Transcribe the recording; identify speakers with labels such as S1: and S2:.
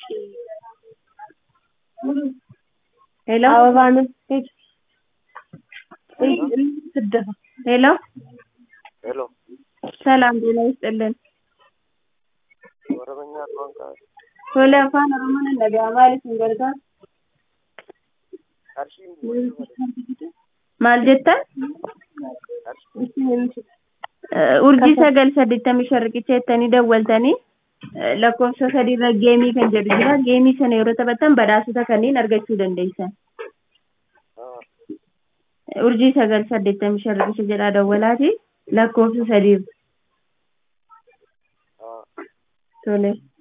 S1: ሄሎ ሄሎ
S2: ሄሎ
S1: ሰላም ጤና ይስጥልን
S2: ኦሮምኛ afaan kaa'e
S1: Tole afaan Oromoon hin dhaga'amaa maaliif hin gargaaru?
S2: qarshiin bu'ee
S1: Maal jettan? Eh, Urjii sagal saddeettamii shan riqicha jettanii dawwaltanii eh, lakkoofsa sadiirra geemii kan jedhu jira. Geemii sana yeroo taphattan badhaasota kanneen argachuu dandeessan. Eh, Urjii sagal saddeettamii shan riqicha jedhaa dawwalaati lakkoofsa sadiirra. Tole.